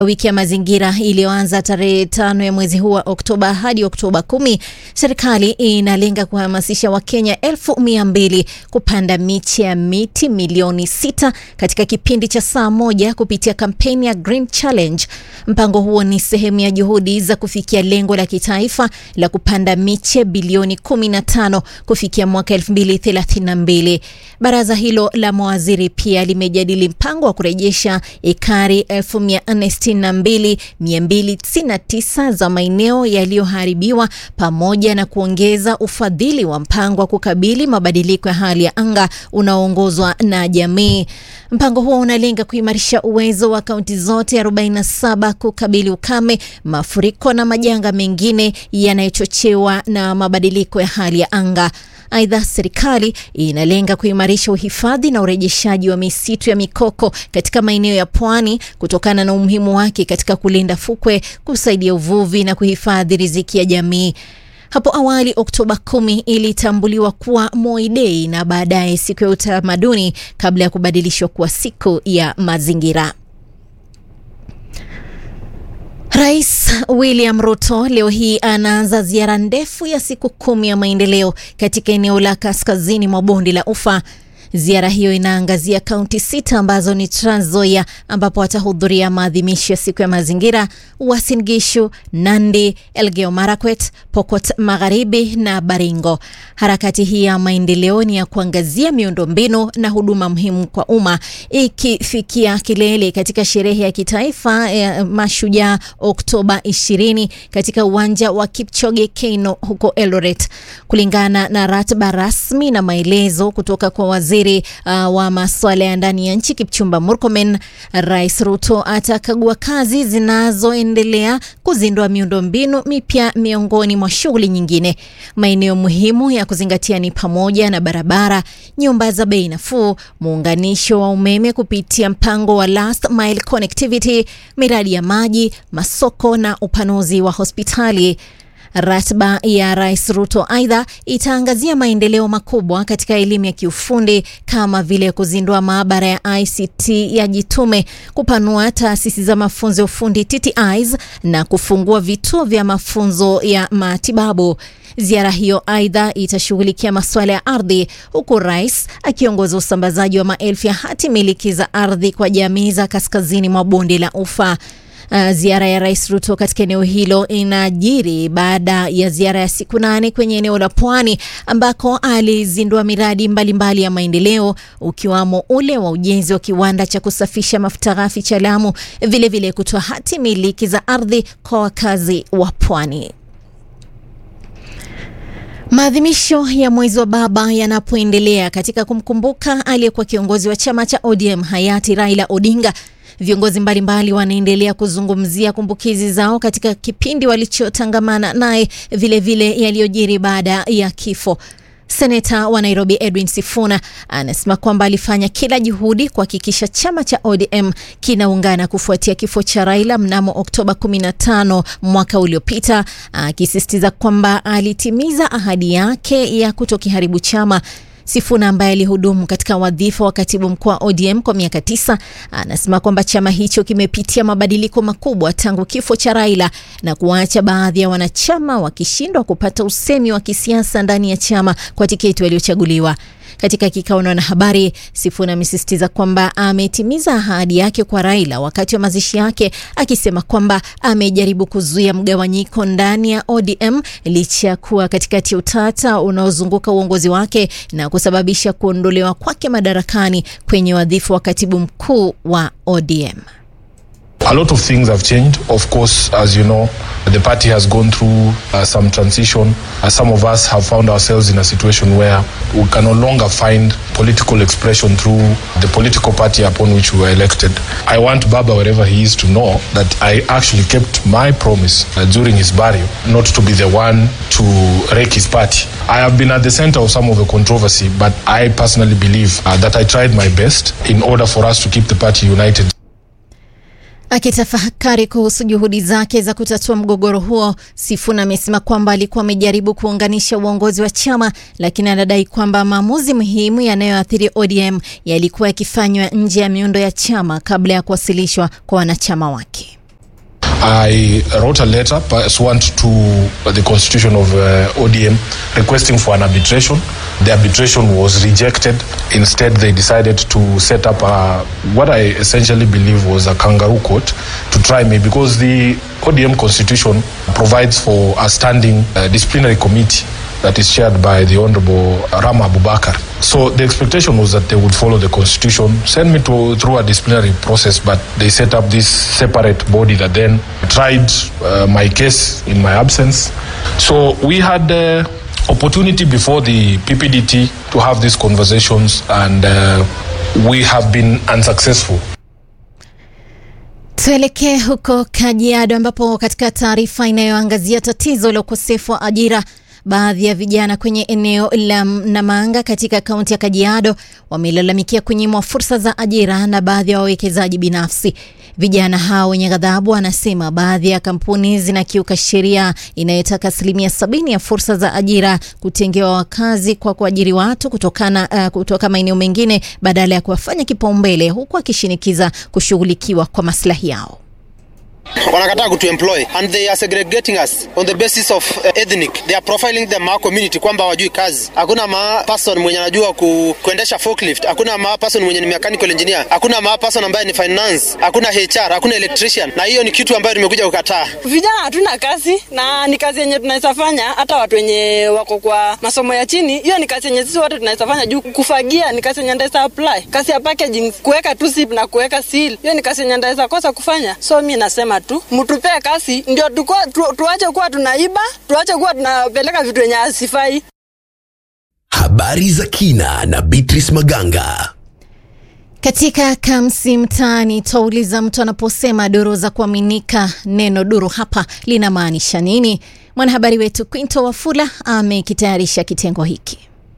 Wiki ya mazingira iliyoanza tarehe tano ya mwezi huu wa Oktoba hadi Oktoba kumi, serikali inalenga kuhamasisha Wakenya elfu mia mbili kupanda miche ya miti milioni sita katika kipindi cha saa moja kupitia kampeni ya Green Challenge. Mpango huo ni sehemu ya juhudi za kufikia lengo la kitaifa la kupanda miche bilioni 15 kufikia mwaka 2032. Baraza hilo la mawaziri pia limejadili mpango wa kurejesha ekari 1462,299 za maeneo yaliyoharibiwa pamoja na kuongeza ufadhili wa mpango wa kukabili mabadiliko ya hali ya anga unaoongozwa na jamii. Mpango huo unalenga kuimarisha uwezo wa kaunti zote 47 kukabili ukame, mafuriko na majanga mengine yanayochochewa na mabadiliko ya hali ya anga. Aidha, serikali inalenga kuimarisha uhifadhi na urejeshaji wa misitu ya mikoko katika maeneo ya pwani kutokana na umuhimu wake katika kulinda fukwe, kusaidia uvuvi na kuhifadhi riziki ya jamii. Hapo awali Oktoba kumi ilitambuliwa kuwa Moi Day na baadaye siku ya utamaduni kabla ya kubadilishwa kuwa siku ya mazingira. Rais William Ruto leo hii anaanza ziara ndefu ya siku kumi ya maendeleo katika eneo la kaskazini mwa bonde la Ufa. Ziara hiyo inaangazia kaunti sita ambazo ni Trans Nzoia ambapo atahudhuria maadhimisho ya siku ya mazingira, Uasin Gishu, Nandi, Elgeyo Marakwet, Pokot Magharibi na Baringo. Harakati hii ya maendeleo ni ya kuangazia miundombinu na huduma muhimu kwa umma, ikifikia kilele katika sherehe ya kitaifa ya Mashujaa Oktoba 20 katika uwanja wa Kipchoge Keino huko Eldoret, kulingana na ratiba rasmi na maelezo kutoka kwa waziri Uh, wa masuala ya ndani ya nchi Kipchumba Murkomen, Rais Ruto atakagua kazi zinazoendelea kuzindua miundombinu mipya miongoni mwa shughuli nyingine. Maeneo muhimu ya kuzingatia ni pamoja na barabara, nyumba za bei nafuu, muunganisho wa umeme kupitia mpango wa last mile connectivity, miradi ya maji, masoko na upanuzi wa hospitali. Ratiba ya Rais Ruto aidha itaangazia maendeleo makubwa katika elimu ya kiufundi kama vile kuzindua maabara ya ICT ya Jitume, kupanua taasisi za mafunzo ya ufundi TTIs na kufungua vituo vya mafunzo ya matibabu. Ziara hiyo aidha itashughulikia masuala ya ardhi, huku rais akiongoza usambazaji wa maelfu ya hati miliki za ardhi kwa jamii za kaskazini mwa bonde la Ufa. Uh, ziara ya Rais Ruto katika eneo hilo inajiri baada ya ziara ya siku nane kwenye eneo la Pwani ambako alizindua miradi mbalimbali mbali ya maendeleo ukiwamo ule wa ujenzi wa kiwanda cha kusafisha mafuta ghafi cha Lamu, vilevile kutoa hati miliki za ardhi kwa wakazi wa Pwani. Maadhimisho ya mwezi wa baba yanapoendelea katika kumkumbuka aliyekuwa kiongozi wa chama cha ODM hayati Raila Odinga viongozi mbalimbali wanaendelea kuzungumzia kumbukizi zao katika kipindi walichotangamana naye, vilevile yaliyojiri baada ya kifo. Seneta wa Nairobi Edwin Sifuna anasema kwamba alifanya kila juhudi kuhakikisha chama cha ODM kinaungana kufuatia kifo cha Raila mnamo Oktoba 15 mwaka uliopita, akisisitiza kwamba alitimiza ahadi yake ya kutokiharibu chama. Sifuna ambaye alihudumu katika wadhifa wa katibu mkuu wa ODM kwa miaka tisa anasema kwamba chama hicho kimepitia mabadiliko makubwa tangu kifo cha Raila na kuwaacha baadhi ya wanachama wakishindwa kupata usemi wa kisiasa ndani ya chama kwa tiketi waliochaguliwa. Katika kikao na wanahabari, Sifuna amesisitiza kwamba ametimiza ahadi yake kwa Raila wakati wa mazishi yake, akisema kwamba amejaribu kuzuia mgawanyiko ndani ya ODM licha ya kuwa katikati ya utata unaozunguka uongozi wake na kusababisha kuondolewa kwake madarakani kwenye wadhifa wa katibu mkuu wa ODM. A lot of things have changed. Of course, as you know, the party has gone through uh, some transition. Uh, some of us have found ourselves in a situation where we can no longer find political expression through the political party upon which we were elected. I want Baba, wherever he is, to know that I actually kept my promise uh, during his burial not to be the one to wreck his party. I have been at the center of some of the controversy, but I personally believe uh, that I tried my best in order for us to keep the party united. Akitafakari kuhusu juhudi zake za kutatua mgogoro huo, Sifuna amesema kwamba alikuwa amejaribu kuunganisha uongozi wa chama, lakini anadai kwamba maamuzi muhimu yanayoathiri ODM yalikuwa yakifanywa nje ya miundo ya chama kabla ya kuwasilishwa kwa wanachama wake. I wrote a letter pursuant to the constitution of uh, ODM requesting for an arbitration. The arbitration was rejected. Instead, they decided to set up a, what I essentially believe was a kangaroo court to try me because the ODM constitution provides for a standing uh, disciplinary committee that is chaired by the Honorable Rama Abubakar. So the expectation was that they would follow the constitution, send me to, through a disciplinary process, but they set up this separate body that then tried uh, my case in my absence. So we had the opportunity before the PPDT to have these conversations, and uh, we have been unsuccessful. Tuelekee huko Kajiado ambapo katika taarifa inayoangazia tatizo la ukosefu wa ajira baadhi ya vijana kwenye eneo la Namanga katika kaunti ya Kajiado wamelalamikia kunyimwa fursa za ajira na baadhi ya wawekezaji binafsi. Vijana hao wenye ghadhabu wanasema baadhi ya kampuni zinakiuka sheria inayotaka asilimia sabini ya fursa za ajira kutengewa wakazi kwa kuajiri watu kutokana, uh, kutoka maeneo mengine badala ya kuwafanya kipaumbele, huku akishinikiza kushughulikiwa kwa maslahi yao wanakataa kutuemploy and they are segregating us on the basis of uh, ethnic they are profiling the ma community kwamba wajui kazi hakuna ma person mwenye anajua ku, kuendesha forklift hakuna ma person mwenye ni mechanical engineer hakuna ma person ambaye ni finance hakuna HR hakuna electrician na hiyo ni kitu ambayo nimekuja kukataa vijana hatuna kazi na ni kazi yenye tunaweza fanya hata watu wenye wako kwa masomo ya chini hiyo ni kazi yenye sisi wote tunaweza fanya juu kufagia ni kazi yenye ndaweza apply kazi ya packaging kuweka tu zip na kuweka seal hiyo ni kazi yenye ndaweza kosa kufanya so mi nasema tu mtupee kasi ndio tu, tuache kuwa tunaiba tuache kuwa tunapeleka vitu yenye asifai habari za kina na Beatrice Maganga katika Kamsi Mtaani twauliza mtu anaposema duru za kuaminika, neno duru hapa linamaanisha nini? Mwanahabari wetu Quinto Wafula amekitayarisha kitengo hiki.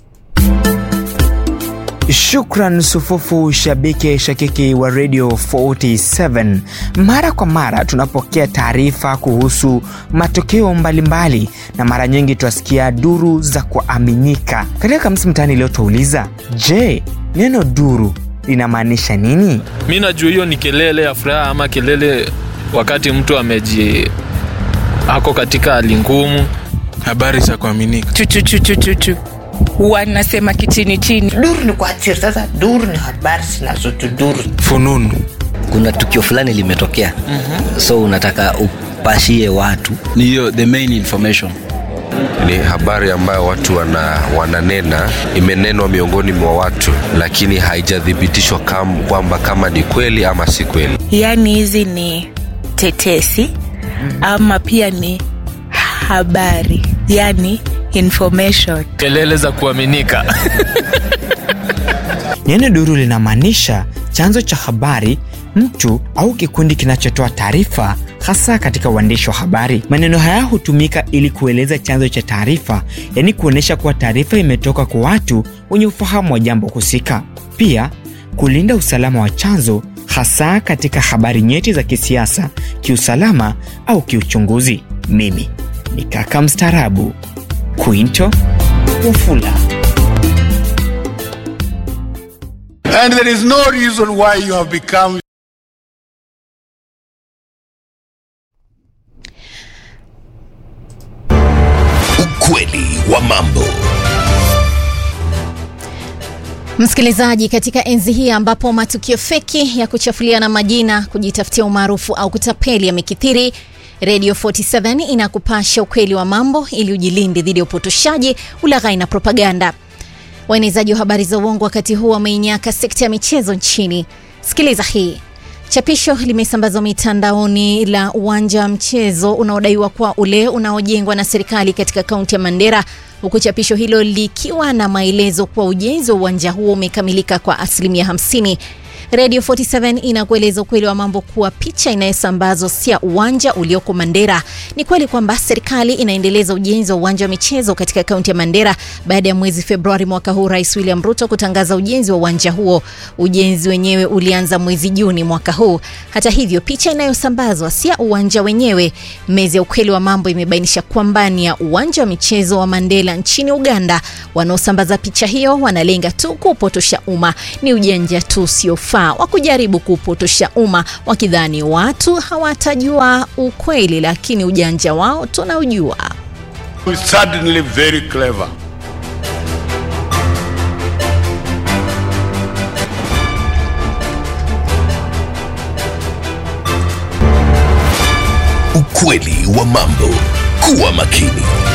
Shukran sufufu shabiki shakiki wa Radio 47. Mara kwa mara tunapokea taarifa kuhusu matokeo mbalimbali na mara nyingi twasikia duru za kuaminika. Katika Kamsi Mtaani leo twauliza, je, neno duru linamaanisha nini? Mi najua hiyo ni kelele ya furaha ama kelele wakati mtu ameji ako katika hali ngumu. Habari za kuaminika chuchuchuchuchuchu wanasema kichini chini. Duru ni kuachiri. Sasa duru ni habari zinazotuduru. fununu kuna tukio fulani limetokea mm-hmm. so unataka upashie watu ni hiyo the main information ni habari ambayo watu wana, wananena imenenwa miongoni mwa watu lakini haijathibitishwa kam, kwamba kama ni kweli ama si kweli yaani hizi ni tetesi ama pia ni habari yani information kelele za kuaminika Neno duru linamaanisha chanzo cha habari, mtu au kikundi kinachotoa taarifa, hasa katika uandishi wa habari. Maneno haya hutumika ili kueleza chanzo cha taarifa, yaani kuonyesha kuwa taarifa imetoka kwa watu wenye ufahamu wa jambo husika. Pia kulinda usalama wa chanzo, hasa katika habari nyeti za kisiasa, kiusalama au kiuchunguzi. Mimi ni kaka mstaarabu Quinto Wafula. And there is no reason why you have become Ukweli wa mambo. Msikilizaji, katika enzi hii ambapo matukio feki ya kuchafuliana majina, kujitafutia umaarufu au kutapeli yamekithiri, Radio 47 inakupasha ukweli wa mambo ili ujilinde dhidi ya upotoshaji, ulaghai na propaganda. Waenezaji wa habari za uongo wakati huu wameinyaka sekta ya michezo nchini. Sikiliza hii. Chapisho limesambazwa mitandaoni la uwanja wa mchezo unaodaiwa kuwa ule unaojengwa na serikali katika kaunti ya Mandera, huku chapisho hilo likiwa na maelezo kuwa ujenzi wa uwanja huo umekamilika kwa asilimia 50. Radio 47 inakueleza ukweli wa mambo kuwa picha inayosambazwa si ya uwanja ulioko Mandera. Ni kweli kwamba serikali inaendeleza ujenzi wa uwanja wa michezo katika kaunti ya Mandera baada ya mwezi Februari mwaka huu Rais William Ruto kutangaza ujenzi wa uwanja huo. Ujenzi wenyewe ulianza mwezi Juni mwaka huu. Hata hivyo, picha inayosambazwa si ya uwanja wenyewe. Mezi ya ukweli wa mambo imebainisha kwamba ni ya uwanja wa michezo wa Mandela nchini Uganda. Wanaosambaza picha hiyo wanalenga tu kupotosha umma. Ni ujanja tu usiofaa unaofaa wa kujaribu kupotosha umma wakidhani watu hawatajua ukweli, lakini ujanja wao tunaujua. Suddenly very clever. Ukweli wa mambo. Kuwa makini.